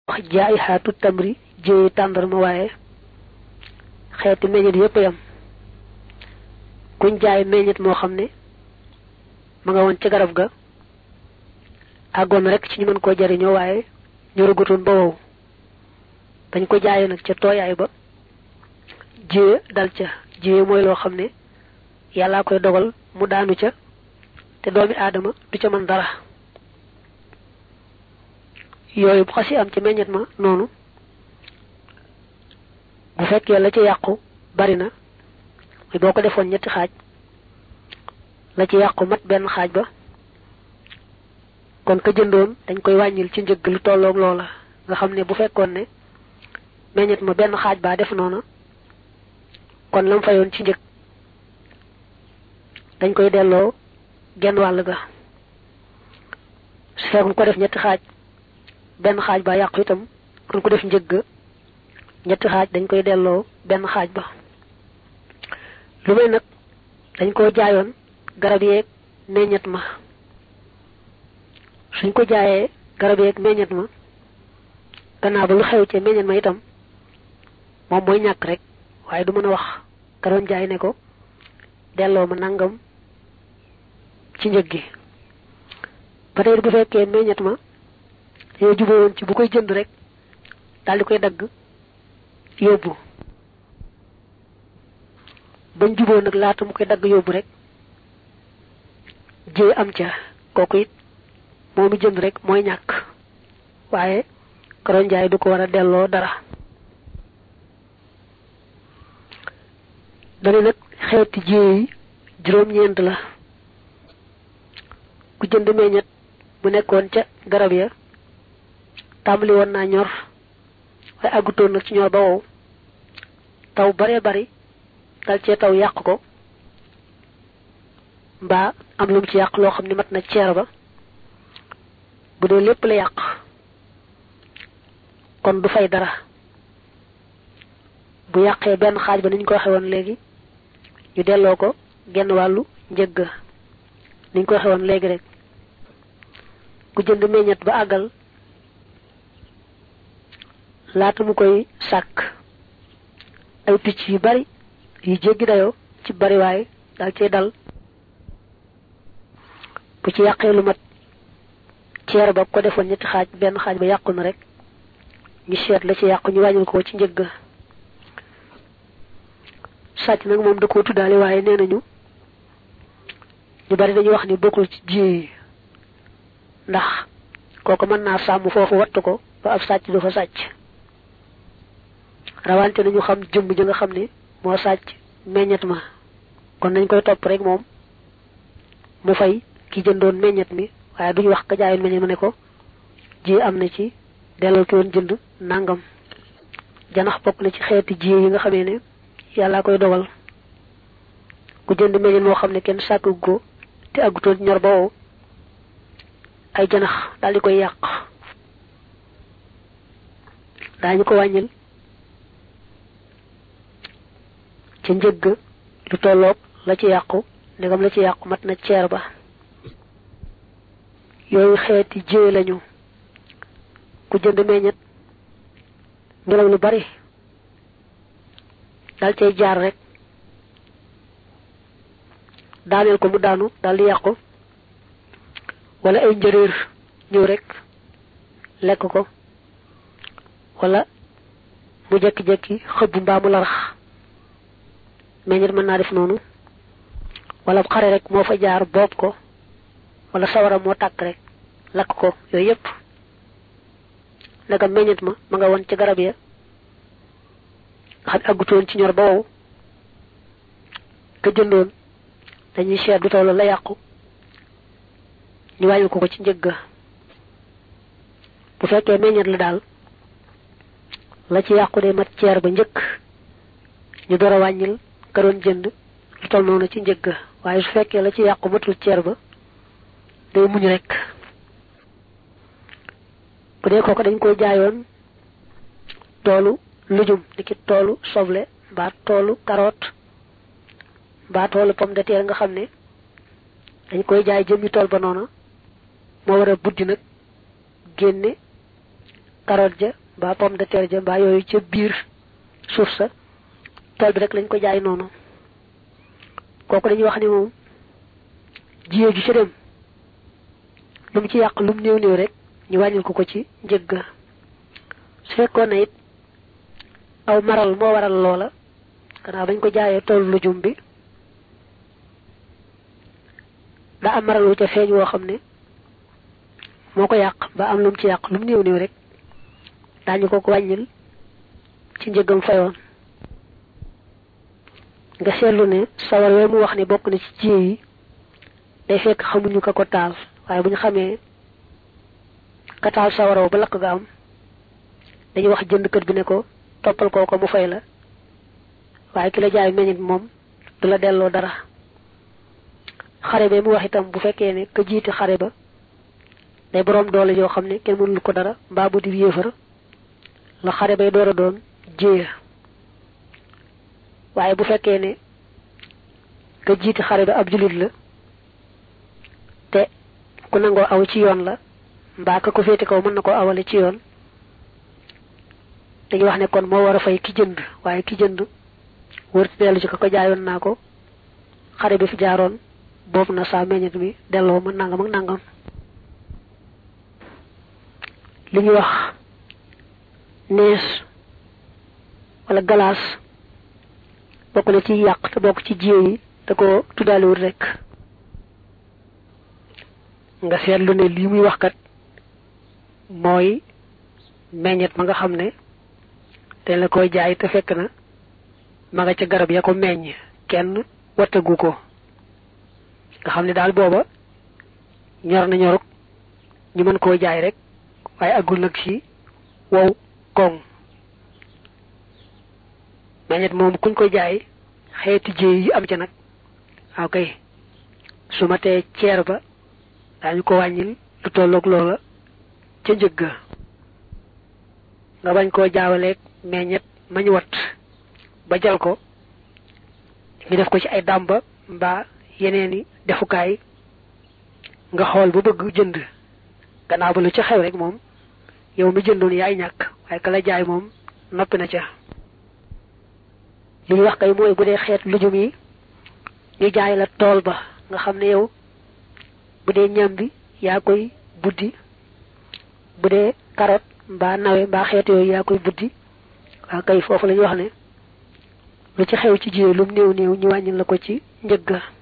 wax jaay xaatu tamri jéeyi tàndarma waaye xeeti meññet yépp yam kuñ jaay meññet moo xam ne ma nga woon ca garab ga àggoon rek ci ñu mën koo jariñoo waaye ñorugutoon ba wow dañ ko jaayee nag ca tooyaay ba jiye dal ca jiye mooy loo xam ne yàllaa koy dogal mu daanu ca te doomi aadama du ca mën dara yooyu bu xasi am ci meññet ma noonu bu fekkee la ci yàqu bari na muy boo ko defoon ñetti xaaj la ci yàqu mat benn xaaj ba kon ka jëndoon dañ koy wàññil ci njëgg lu tolloog loola nga xam ne bu fekkoon ne meññet ma benn xaaj baa def noona kon lam fayoon ci njëg dañ koy delloo genn wàll ga su fekkoon ko def ñetti xaaj benn xaaj ba yàqu itam kon ko def njëgg ñetti xaaj dañ koy delloo benn xaaj ba lu may nag dañ koo jaayoon garab yeeg meññet ma suñ ko jaayee garab yeeg meññet ma gannaaw ba lu xew ci meññet ma itam moom mooy ñàkk rek waaye du mën a wax ka doon jaay ne ko delloo ma nangam ci njëg gi ba tey bu fekkee meññet ma yow juboo woon ci bu koy jënd rek daal di koy dagg yóbbu bañ juboo nag laata mu koy dagg yóbbu rek jee am ca kooku it moomu jënd rek mooy ñàkk waaye karoon jaay du ko war a delloo dara dana nag xeeti jee yi juróom-ñeent la ku jënd meññet bu nekkoon ca garab ya tàmbali woon naa ñor waaye àggutoon nag ci ñor ba wow taw baree bari dal cee taw yàq ko mbaa am lu mu ci yàq loo xam ne mat na ceer ba bu dee lépp la yàq kon du fay dara bu yàqee benn xaaj ba ni ñu ko waxee woon léegi ñu delloo ko genn wàllu njëgg ni ñu ko waxee woon léegi rek ku jënd meññet ba àggal laata mu koy sàkk ay picc yu bari yu jéggi dayoo ci bariwaay dal cee dal bu ci yàqee lu mat ceer ba ko defoon ñetti xaaj benn xaaj ba yàqu na rek ñu seet la ci yàqu ñu wàññil ko ci njëgg sàcc nag moom da koo tuddaale waaye nee nañu ñu bari dañuy wax ni bokkul ci ji yi ndax kooku mën naa sàmm foofu wattu ko ba ab sàcc du fa sàcc rawante nañu xam jëmm ji nga xam ne moo sàcc meññet ma kon nañ koy topp rek moom mu fay ki jëndoon meññet mi waaye duñu wax ka jaayoon meññet ma ne ko ji am na ci delloo ki woon jënd nangam janax bokk na ci xeeti ji yi nga xamee ne yàllaa koy dogal ku jënd meññet moo xam ne kenn sàkk go te àggutoon ñor ba wow ay janax daal di koy yàq daañu ko wàññil ca njëgg lu tolloog la ci yàqu ndegam la ci yàqu mat na ceer ba yooyu xeeti jiwe lañu ku jënd meññet ngelaw lu bari dal cay jaar rek daaneel ko mu daanu dal di yàqu wala ay njëréer ñëw rek lekk ko wala mu jekki-jekki xëbb mbaa mu larax meññet mën naa def noonu wala xare rek moo fa jaar boob ko wala sawara moo tàkk rek lakk ko yooyu yépp ndegam meññet ma ma nga woon ci garab ya nga xam àggutoon ci ñor ba wow ka jëndoon dañuy seet du toll la yàqu ñu wàññi ko ko ci njëgg bu fekkee meññet la daal la ci yàqu de mat ceer ba njëkk ñu door a wàññil ka doon jënd lu toll noonu ci njëgg waaye su fekkee la ci yàqu matul ceer ba day muñ rek bu dee kooku dañ koy jaayoon toolu lujum niki toolu soble mbaa toolu carotte mbaa toolu pomme de terre nga xam ne dañ koy jaay jëmmi tool ba noona moo war a buddi nag génne carotte ja mbaa pomme de terre ja mbaa yooyu ca biir suuf sa tool bi rek lañ ko jaay noonu kooku dañuy wax ni moom jiyee ju ca dem lu mu ci yàq lu mu néew néew rek ñu wàññil ko ko ci njëg ga su fekkoon na it aw maral moo waral loola gannaaw bañ ko jaayee toolu lujum bi daa am maral wu ca feeñ woo xam ne moo ko yàq ba am lu mu ci yàq lu mu néew néew rek daañu ko ko wàññil ci njëgam fayoon nga seetlu ne sawar we mu wax ne bokk na ci jiye yi day fekk xamuñu ka ko taal waaye bu ñu xamee ka taal sawaraw ba lakk ga am dañuy wax jënd kër bi ne ko toppal koo ko mu fay la waaye ki la jaay meññit moom du la delloo dara xare ba mu wax itam bu fekkee ne ka jiite xare ba day boroom doole yoo xam ne kenn mënul ko dara mbaa bu di yéefar la xare bay door a doon jéeya waaye bu fekkee ne ka jiite xare ba ab jullit la te ku nangoo aw ci yoon la mbaa ka ko féete kaw mën na koo awale ci yoon dañuy wax ne kon moo war a fay ki jënd waaye ki jënd wërti dellu ci ka ko jaayoon naa ko xare bi fi jaaroon boobu na saa meññet mi delloo ma nangam ak nangam li ñuy wax nees wala galaas bokk na ci yàq te bokk ci jiw yi da ko tuddaalewul rek nga seetlu ne lii muy wax kat mooy meññet ma nga xam ne te la koy jaay te fekk na ma nga ca garab ya ko meññ kenn wattagu ko nga xam ne daal booba ñor na ñoruk ñu mën koo jaay rek waaye agul nag ci wow koŋ meññet moom kuñ ko jaay xeeti jéey yi am ca nag waaw kay su ma tee ceer ba daañu ko wàññil lu tolloog loola ca njëg ga nga bañ koo jaawaleeg meññet mañ wat ba jal ko ñu def ko ci ay dàmba mbaa yeneeni defukaay nga xool ba bëgg jënd gannaaw ba lu ci xew rek moom yow mi jëndoon yaay ñàkk waaye ka la jaay moom noppi na ca li ñu wax kay mooy bu dee xeet lujum yi ñu jaay la tool ba nga xam ne yow bu dee ñam bi yaa koy buddi bu dee carotte mbaa nawe mbaa xeet yooyu yaa koy buddi waa kay foofu la ñu wax ne lu ci xew ci jiyee lum néew néew ñu wàññil la ko ci njëgga